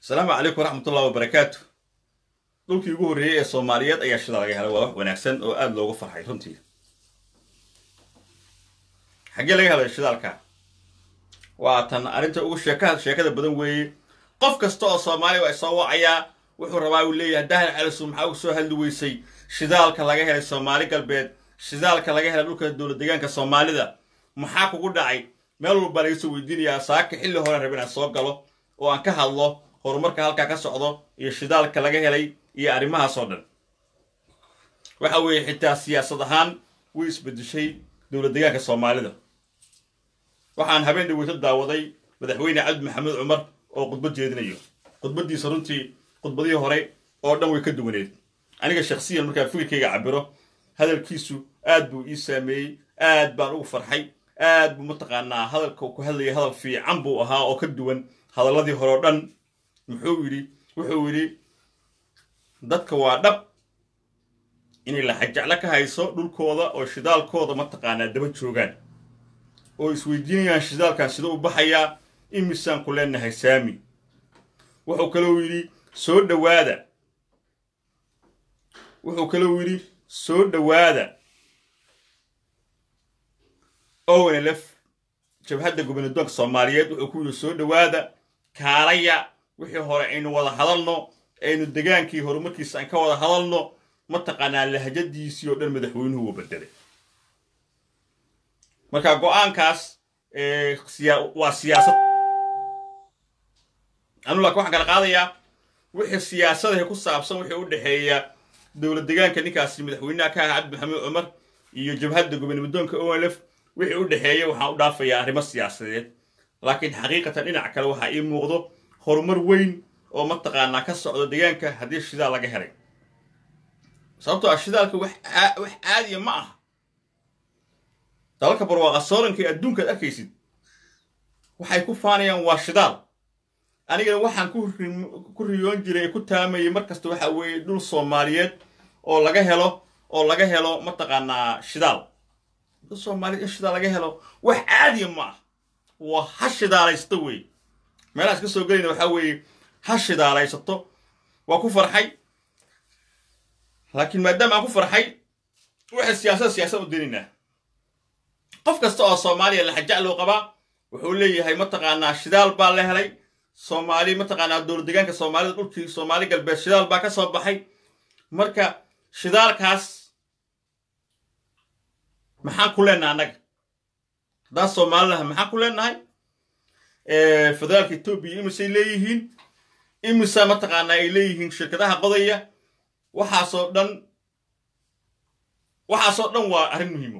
asalaamu calaykum waraxmatullahi wabarakaatu dhulkii ugu horreeyey ee soomaaliyeed ayaa shida laga helay waa wax wanaagsan oo aada loogu farxay runtii xaggee laga helay shidaalka waa tan arrinta ugu sheeka sheekada badan weeye qof kasta oo soomaaliya waa soo wacayaa wuxuu rabaa uu leeyahay dahal calisu maxaa ugu soo hadli weysay shidaalka laga helay soomaali galbeed shidaalka laga helay dhulka dowlad deegaanka soomaalida maxaa kugu dhacay meel walbaa laga soo weydiinayaa saaka xilli hore raba inaan soo galo oo aan ka hadlo horumarka halkaa ka socdo iyo shidaalka laga helay iyo arrimahaasoo dhan waxa weeye xitaa siyaasad ahaan way isbedeshay dowlad deegaanka soomaalida waxaan habeen dhaweyto daawaday madaxweyne cabdi maxamed cumar oo khudbad jeedinayo khudbaddiisa runtii khudbadihii hore oo dhan way ka duwaneed aniga shakhsiyan markaan fikirkayga cabiro hadalkiisu aad buu ii saameeyey aad baan ugu farxay aad buu mataqaanaa hadalka ku hadlayay hadal fiican buu ahaa oo ka duwan hadalladii hore oo dhan muxuu yidhi wuxuu yidhi dadka waa dhab inay laxajeclo ka hayso dhulkooda oo shidaalkooda mataqaanaa daba joogaan oo isweydiinayaan shidaalkan sida u baxayaa imisaan ku leenahay saami wuxuu kalou yidhi soo dhowaada wuxuu kalou yidhi soo dhowaada onlf jabhadda gobanadoonka soomaaliyeed wuxuu ku yidhi soo dhowaada kaalaya wixii hore aynu wada hadalno aynu degaankii horumarkiisa aan ka wada hadalno mataqaanaa lahjadiisii oo dhan madaxweynuhu uu bedelay marka go-aankaas waa siyaasad anu laakin waxaan kala qaadayaa wixii siyaasadahe ku saabsan wixii u dhexeeya dowlad degaanka ninkaasi madaxweynaha ka aha cabdi maxamed cumar iyo jabhadda gobonamadoonka onlf wixii u dhexeeya waxaan u dhaafayaa arrimo siyaasadeed laakiin xaqiiqatan dhinac kale waxaa ii muuqdo horumar weyn oo mataqaanaa ka socdo deegaanka haddii shidaal laga helay sababtoo ah shidaalka wax caadiya ma aha dalalka barwaaqa sooranka ee adduunkaad arkaysid waxay ku faanayaan waa shidaal anigana waxaan ku riyoon jiray ee ku taamayay mar kasta waxa weeye dhul soomaaliyeed oo laga helo oo laga helo mataqaanaa shidaal dhul soomaaliyeed in shidaal laga helo wax caadiya ma ah waa ha shidaalaysto wey meelahaas ka soo gelayna waxaa weeye ha shidaalaysato waa ku farxay laakiin maadaama aan ku farxay waxay siyaasada siyaasad u dinaynaa qof kasta oo soomaaliya laxajaclow qabaa wuxuu leeyahay mataqaanaa shidaal baa la helay soomaali mataqaanaa dowlad deegaanka soomaalida dhulkii soomaali galbeed shidaal baa ka soo baxay marka shidaalkaas maxaan ku leenahay annaga haddaan soomaalinaha maxaan ku leenahay federaalka etoobiya imisay leeyihiin imisa mataqaanaa ay leeyihiin shirkadaha qodaya waxaasoo dhan waxaasoo dhan waa arrin muhiimo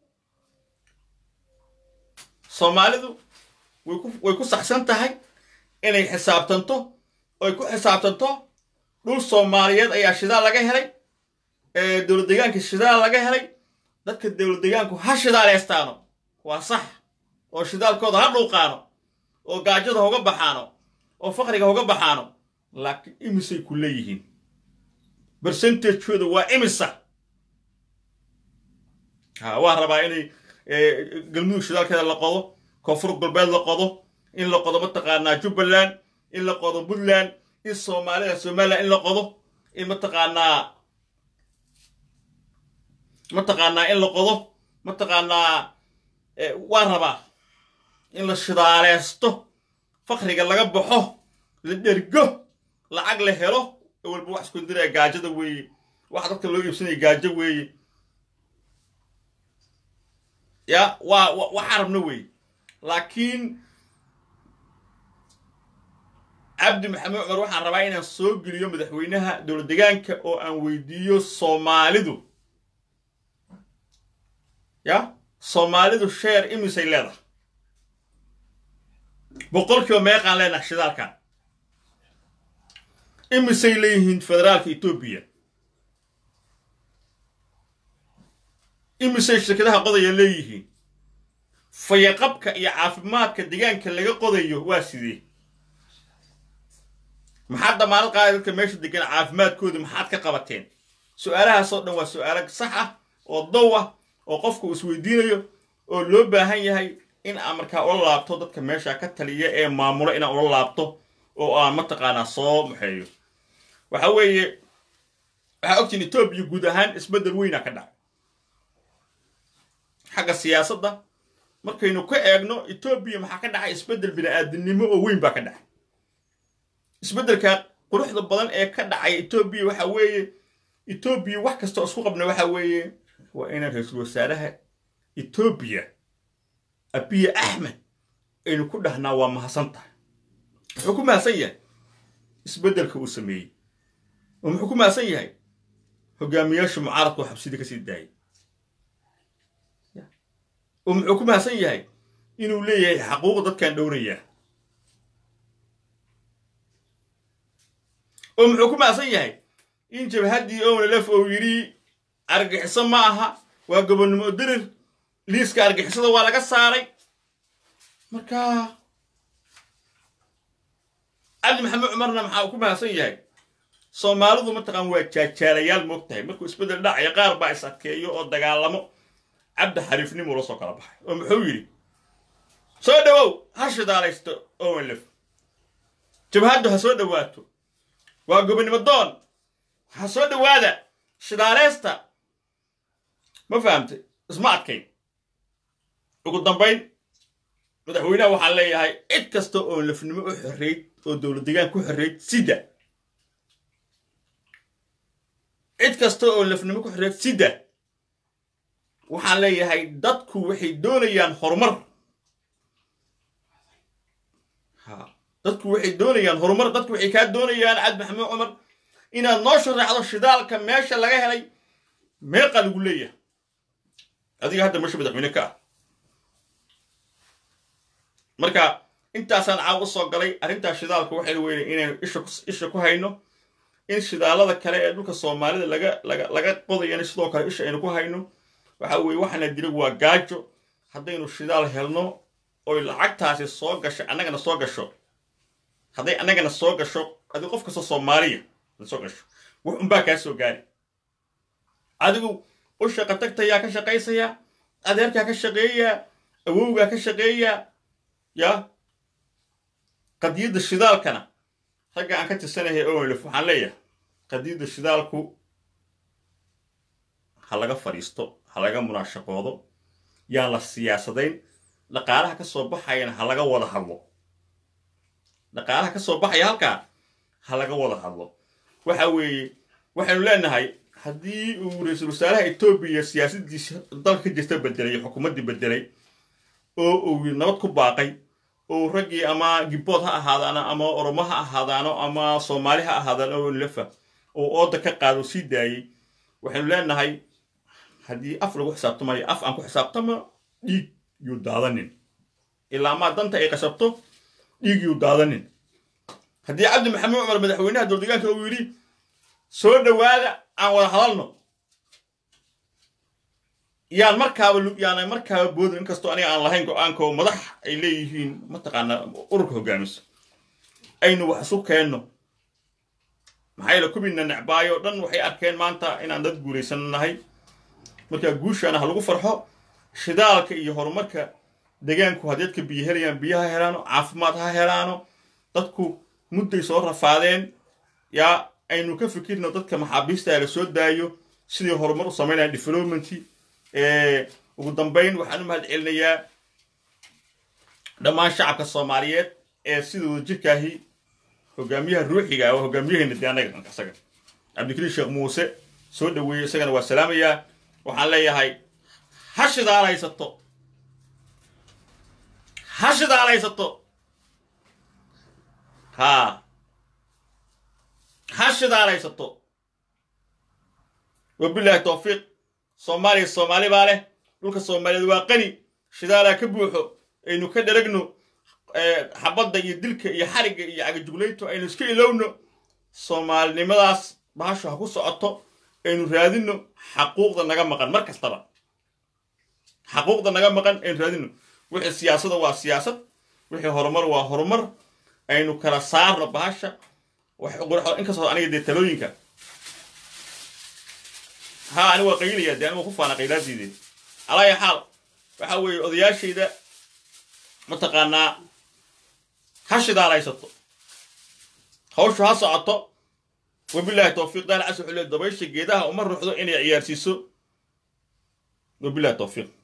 soomaalidu way ku saxsan tahay inay xisaabtanto oy ku xisaabtanto dhul soomaaliyeed ayaa shidaal laga helay dowlad deegaanka shidaal laga helay dadka dowlad deegaanku ha shidaaleystaano waa sax oo shidaalkooda ha dhuuqaano oo gaajada hoga baxaano oo faqriga hoga baxaano laakiin imisay ku leeyihiin bercentagekooda waa imisa ha waa rabaa inay galmudug shidaalkeeda la qodo koonfur galbeed la qodo in la qodo mataqaanaa jubbaland in la qodo puntland in soomaalida somaliland in la qodo in mataqaanaa mataqaanaa in la qodo mataqaanaa waa rabaa in la shidaaleysto fakriga laga baxo la dhergo lacag la helo walba wax isku diraya gaajada weeye waxa dadka loo iibsanaya gaajo weeye ya waa waxaa rabna weeye laakiin cabdi maxamed cumar waxaan rabaa inaan soo geliyo madaxweynaha dowlad deegaanka oo aan weydiiyo soomaalidu ya soomaalidu sheer imisay leedahay boqolkiiba meeqaan leenahay shidaalkan imisay leeyihiin federaalka etoobiya imisay shirkadaha qodaya leeyihiin fayaqabka iyo caafimaadka deegaanka laga qodayo waa sidee maxaad damaanad qaada dadka meesha degan caafimaadkooda maxaad ka qabateen su-aalahaasoo dhan waa su-aalo sax ah oo dow ah oo qofku uu isweydiinayo oo loo baahan yahay in aan markaa ula laabto dadka meesha ka taliya ee maamulo inaan ula laabto oo aan mataqaanaa soo maxeeyo waxa weeye waxaa ogtiin etoobiya guud ahaan isbeddel weyna ka dhacay xagga siyaasadda markaynu ka eegno etoobiya maxaa ka dhacay isbeddel bini-aadinimo oo weyn baa ka dhacay isbeddelka quruxda badan ee ka dhacay etoobiya waxa weeye etoobiya wax kastoo isku qabna waxa weeye waa inaan ra-iisul wasaaraha etoobiya abiye axmed aynu ku dhahnaa waa mahadsan tahay muxuu ku mahadsan yahay isbeddelka uu sameeyey oo muxuu ku mahadsan yahay hogaamiyaasha mucaaradka oo xabsida ka sii daayay oo muxuu ku mahadsan yahay inuu leeyahay xaquuq dadkan dhowrayaa oo muxuu ku mahadsan yahay in jabhaddii onlf uu yidhi argixiso ma aha waa gobonnimo dirir liiska argixisada waa laga saaray marka cabdi maxamed cumarna maxaa uu ku mahadsan yahay soomaalidu mataqaan waa jaajaalayaal moog tahay markuu isbeddel dhacaya qaar baa is adkeeyo oo dagaalamo cabdi xariifnimuu la soo kala baxay oo muxuu yidhi soo dhowow ha shidaalaysto onlf jabhaddu ha soo dhowaato waa gobonnimo doon ha soo dhowaada shidaaleysta ma fahamtay isma adkayn ugu dambayn madaxweynaha waxaan leeyahay cid kasta oo lafnimo u xoreyd oo dowlad degaan ku xoreyd sida cid kasta oo lafnimo ku xoreyd sida waxaan leeyahay dadku waxay doonayaan horumar ha dadku waxay doonayaan horumar dadku waxay kaa doonayaan cabdi maxamed cumar inaad noo sharaxdo shidaalka meesha laga helay meeqa lagu leeyahay adiga hadda meesha madaxweyne ka ah marka intaasaan caaw u soo galay arrintaa shidaalka waxaynu weynay inaynu isha ku hayno in shidaalada kale ee dhulka soomaalida laga laga laga qodayana sidoo kale isha aynu ku hayno waxa weeye waxaana dila waa gaajo haddaynu shidaal helno oy lacagtaasi soo gasho annagana soo gasho hadday annagana soo gasho adi qof kasta soomaaliya soo gasho wax unbaa kaa soo gaari adigu u shaqa tagtayaa ka shaqaysayaa adeerkaa ka shaqeeyaa awowgaa ka shaqeeyaa yaa qadiyadda shidaalkana ragga aan ka tirsanahay onlf waxaan leeyahay qadiyadda shidaalku ha laga fadhiisto ha laga munaashaqoodo yaan la siyaasadayn dhaqaalaha ka soo baxayana ha laga wada hadlo dhaqaalaha ka soo baxaya halkaa ha laga wada hadlo waxa weeye waxaynu leenahay haddii uu ra-iisul wasaaraha etoobiya siyaasaddiisa dalka ka jirta bedelay xukuumaddii bedelay oo uu nabad ku baaqay oo raggii ama gibbood ha ahaadaano ama oromo ha ahaadaano ama soomaali ha ahaadaano oo lefa oo ooda ka qaado sii daayey waxaynu leenahay haddii af lagu xisaabtamayo af aan ku xisaabtamo dhiig yuu daadanin ilaa maa danta ay qasabto dhiig yuu daadanin haddii cabdi maxamed cumar madaxweynaha dowldegaanka uu yidhi soo dhowaada aan wada hadalno yaan markaaba yaana markaaba boodin inkastoo aniga aan lahayn go-aanka oo madax ay leeyihiin mataqaanaa ururka hogaamisa aynu wax isu keenno maxaa yeele kubina necbaayo dhan waxay arkeen maanta inaan dad guulaysan nahay markaa guushaana ha lagu farxo shidaalka iyo horumarka degaanku haddii dadka biyo helayaan biyo ha helaano caafimaad ha helaano dadku mudday soo rafaadeen yaa aynu ka fikirno dadka maxaabiista la soo daayo sidii horumar u samaynaya developmenti ugu dambayn waxaan u mahad celinayaa dhammaan shacabka soomaaliyeed ee sidooda jirkaahi hogaamiyaha ruuxiga ah waa hogaamiyaheenna dee annaga isaga cabdikariin sheekh muuse soo dhoweeyey isagana waa salaamayaa waxaan leeyahay ha shidaalaysato ha shidaalaysato ha ha shidaalaysato wabilaahi towfiiq soomaaliya soomaali baa leh dhulka soomaaliyeed waa qani shidaalaa ka buuxo aynu ka dheragno xabadda iyo dilka iyo xarigga iyo cagajuglayto aynu iska ilowno soomaalinimadaas bahashu ha ku socoto aynu raadinno xaquuqda naga maqan mar kastaba xaquuqda naga maqan aynu raadinno wixii siyaasada waa siyaasad wixii horumar waa horumar aynu kala saarno bahasha inkastoo aniga dee talooyinka ha ani waa qaylaya dee anigu ku faana qaylaadiide alaaya xaal waxa weeye odayaashayda mataqaanaa ha shidaalaysato hawshu ha socoto wabilaahi towfiiq daal cas wuxuu leey dabaysha geedaha uma ruuxdo inay ciyaarsiiso wabilaahi towfiiq